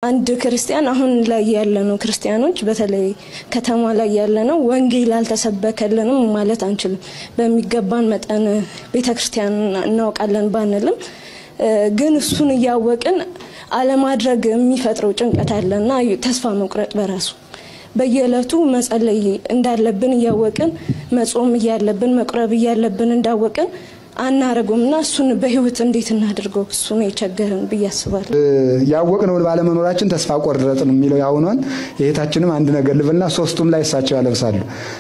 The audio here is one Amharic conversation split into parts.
አንድ ክርስቲያን አሁን ላይ ያለነው ክርስቲያኖች በተለይ ከተማ ላይ ያለነው ወንጌል አልተሰበከልንም ማለት አንችልም። በሚገባን መጠን ቤተ ክርስቲያን እናውቃለን ባንልም ግን እሱን እያወቅን አለማድረግ የሚፈጥረው ጭንቀት አለና ተስፋ መቁረጥ በራሱ በየዕለቱ መጸለይ እንዳለብን እያወቅን መጾም እያለብን መቁረብ እያለብን እንዳወቅን አናረጉም እና እሱን በህይወት እንዴት እናድርገው? እሱ ነው የቸገረን ብዬ አስባለሁ። ያወቅነውን ባለመኖራችን ተስፋ ቆረጥን የሚለው ያሁኗን የእህታችንም አንድ ነገር ልብልና ሶስቱም ላይ እሳቸው ያለብሳሉ።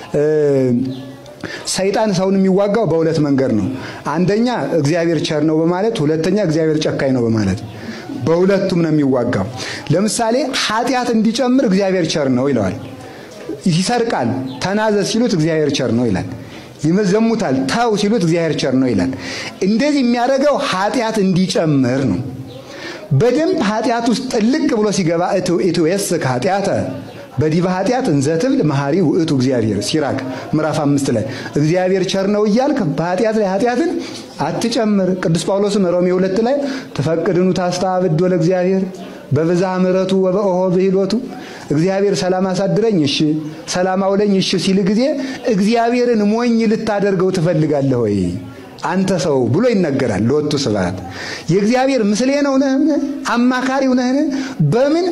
ሰይጣን ሰውን የሚዋጋው በሁለት መንገድ ነው። አንደኛ እግዚአብሔር ቸር ነው በማለት፣ ሁለተኛ እግዚአብሔር ጨካኝ ነው በማለት በሁለቱም ነው የሚዋጋው። ለምሳሌ ኃጢአት እንዲጨምር እግዚአብሔር ቸር ነው ይለዋል። ይሰርቃል፣ ተናዘዝ ሲሉት እግዚአብሔር ቸር ነው ይላል። ይመዘሙታል፣ ተው ሲሉት እግዚአብሔር ቸር ነው ይላል። እንደዚህ የሚያደርገው ኃጢአት እንዲጨምር ነው። በደንብ ኃጢአት ውስጥ ጥልቅ ብሎ ሲገባ ኢትዌስክ ኃጢአተ በዲበ ኃጢአት እንዘትብል መሐሪ ውእቱ እግዚአብሔር ሲራክ ምዕራፍ አምስት ላይ እግዚአብሔር ቸር ነው እያልክ በኃጢአት ላይ ኃጢአትን አትጨምር። ቅዱስ ጳውሎስም ሮሜ ሁለት ላይ ተፈቅድኑ ታስተአብድ ወለ እግዚአብሔር በብዝሃ ምሕረቱ ወበኦሆ ብሂሎቱ እግዚአብሔር ሰላም አሳድረኝ እሺ፣ ሰላም አውለኝ እሺ ሲል ጊዜ እግዚአብሔርን ሞኝ ልታደርገው ትፈልጋለህ ወይ አንተ ሰው ብሎ ይነገራል። ለወጡ ስብሐት የእግዚአብሔር ምስሌ ነው ነህን? አማካሪው ነህን? በምን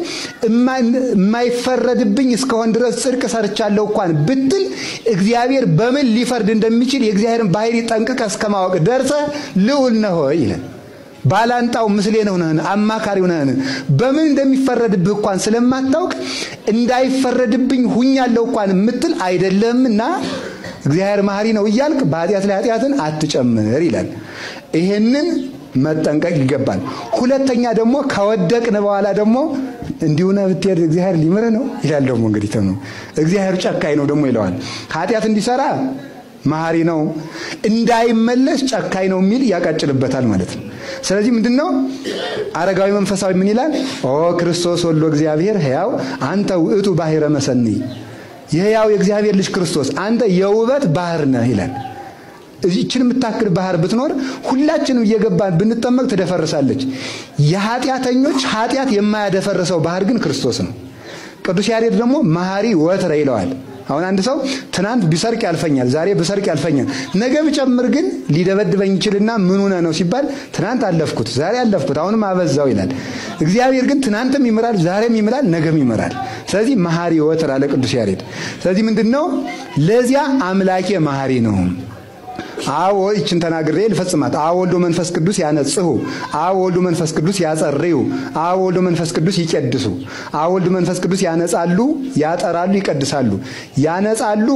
የማይፈረድብኝ እስከሆን ድረስ ጽድቅ ሰርቻለሁ እንኳን ብትል እግዚአብሔር በምን ሊፈርድ እንደሚችል የእግዚአብሔርን ባህሪ ጠንቅቀ እስከማወቅ ደርሰ ልዑል ነህ ሆይ ይላል። ባላንጣው ምስሌ ነው ነህን? አማካሪው ነህን? በምን እንደሚፈረድብህ እንኳን ስለማታውቅ እንዳይፈረድብኝ ሁኛለሁ እንኳን የምትል አይደለምና እግዚአብሔር መሐሪ ነው እያልክ በኃጢአት ላይ ኃጢአትን አትጨምር ይላል። ይሄንን መጠንቀቅ ይገባል። ሁለተኛ ደግሞ ከወደቅን በኋላ ደግሞ እንዲሁ ነህ ብትሄድ እግዚአብሔር ሊምርህ ነው ይላል። ደግሞ እንግዲህ ተኑ እግዚአብሔር ጨካኝ ነው ደግሞ ይለዋል። ኃጢአት እንዲሰራ መሐሪ ነው፣ እንዳይመለስ ጨካኝ ነው የሚል ያቃጭልበታል ማለት ነው። ስለዚህ ምንድን ነው አረጋዊ መንፈሳዊ ምን ይላል? ኦ ክርስቶስ ወልዶ እግዚአብሔር ሕያው አንተ ውእቱ ባሕረ መሰንይ የሕያው የእግዚአብሔር ልጅ ክርስቶስ አንተ የውበት ባህር ነህ ይላል። እዚችን የምታክል ባህር ብትኖር ሁላችንም እየገባን ብንጠመቅ ትደፈርሳለች። የኃጢአተኞች ኃጢአት የማያደፈርሰው ባህር ግን ክርስቶስ ነው። ቅዱስ ያሬድ ደግሞ መሐሪ ወትረ ይለዋል። አሁን አንድ ሰው ትናንት ቢሰርቅ ያልፈኛል፣ ዛሬ ብሰርቅ ያልፈኛል፣ ነገ ብጨምር ግን ሊደበድበኝ ይችልና ምን ሆነ ነው ሲባል ትናንት አለፍኩት፣ ዛሬ አለፍኩት፣ አሁንም አበዛው ይላል። እግዚአብሔር ግን ትናንትም ይምራል፣ ዛሬም ይምራል፣ ነገም ይምራል። ስለዚህ መሐሪ ወትር አለ ቅዱስ ያሬድ። ስለዚህ ምንድን ነው ለዚያ አምላኬ መሐሪ ነው። አዎ ይችን ተናግሬ ልፈጽማት። አዎ ወልዶ መንፈስ ቅዱስ ያነጽሁ፣ አዎ ወልዶ መንፈስ ቅዱስ ያጸርዩ፣ አዎ ወልዶ መንፈስ ቅዱስ ይቀድሱ፣ አዎ ወልዶ መንፈስ ቅዱስ ያነጻሉ፣ ያጠራሉ፣ ይቀድሳሉ። ያነጻሉ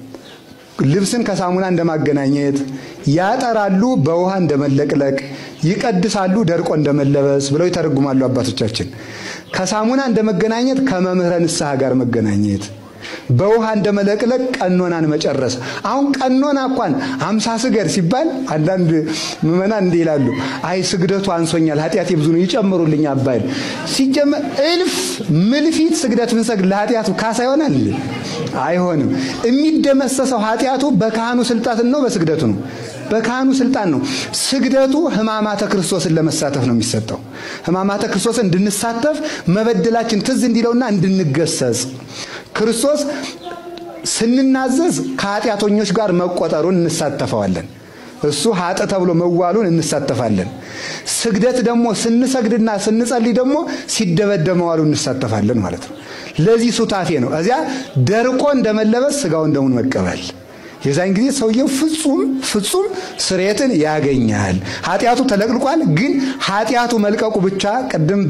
ልብስን ከሳሙና እንደማገናኘት፣ ያጠራሉ በውሃ እንደመለቅለቅ፣ ይቀድሳሉ ደርቆ እንደመለበስ ብለው ይተረጉማሉ አባቶቻችን። ከሳሙና እንደመገናኘት ከመምህረ ንስሐ ጋር መገናኘት በውሃ እንደመለቅለቅ ቀኖናን መጨረስ። አሁን ቀኖና እንኳን አምሳ ስገድ ሲባል አንዳንድ ምዕመናን እንዲህ ይላሉ፣ አይ ስግደቱ አንሶኛል፣ ኃጢአቴ ብዙ ነው ይጨምሩልኝ አባይል። ሲጀመር እልፍ ምልፊት ስግደት ብንሰግድ ለኃጢአቱ ካሳ ይሆናል? አይሆንም። የሚደመሰሰው ኃጢአቱ በካህኑ ስልጣን ነው፣ በስግደቱ ነው። በካህኑ ስልጣን ነው። ስግደቱ ሕማማተ ክርስቶስን ለመሳተፍ ነው የሚሰጠው። ሕማማተ ክርስቶስን እንድንሳተፍ መበደላችን ትዝ እንዲለውና እንድንገሰጽ ክርስቶስ ስንናዘዝ ከኃጢአተኞች ጋር መቆጠሩን እንሳተፈዋለን። እሱ ሀጥ ተብሎ መዋሉን እንሳተፋለን። ስግደት ደግሞ ስንሰግድና ስንጸልይ ደግሞ ሲደበደብ መዋሉን እንሳተፋለን ማለት ነው። ለዚህ ሱታፌ ነው። እዚያ ደርቆ እንደመለበስ ስጋውን ደሙን መቀበል የዛን ጊዜ ሰውየው ፍጹም ፍጹም ስርየትን ያገኛል። ኃጢአቱ ተለቅልቋል። ግን ኃጢአቱ መልቀቁ ብቻ ቅድም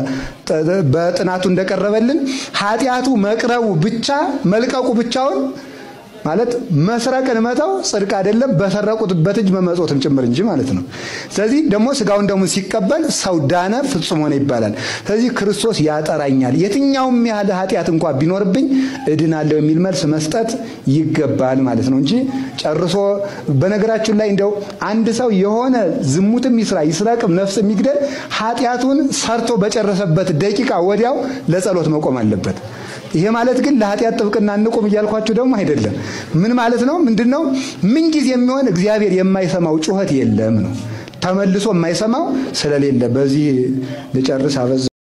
በጥናቱ እንደቀረበልን ኃጢአቱ መቅረቡ ብቻ መልቀቁ ብቻውን ማለት መስረቅን መተው ጽድቅ አይደለም፣ በሰረቁበት እጅ መመጾትም ጭምር እንጂ ማለት ነው። ስለዚህ ደግሞ ስጋውን ደግሞ ሲቀበል ሰው ዳነ፣ ፍጹም ሆነ ይባላል። ስለዚህ ክርስቶስ ያጠራኛል፣ የትኛውም ያህል ኃጢአት እንኳ ቢኖርብኝ እድናለሁ የሚል መልስ መስጠት ይገባል ማለት ነው እንጂ ጨርሶ በነገራችን ላይ እንደው አንድ ሰው የሆነ ዝሙትም ይስራ ይስረቅም፣ ነፍስ የሚግደል ኃጢአቱን ሰርቶ በጨረሰበት ደቂቃ ወዲያው ለጸሎት መቆም አለበት። ይሄ ማለት ግን ለኃጢአት ጥብቅና እንቁም እያልኳችሁ ደግሞ አይደለም። ምን ማለት ነው? ምንድን ነው? ምንጊዜ የሚሆን እግዚአብሔር የማይሰማው ጩኸት የለም ነው። ተመልሶ የማይሰማው ስለሌለ በዚህ ልጨርስ አበዛ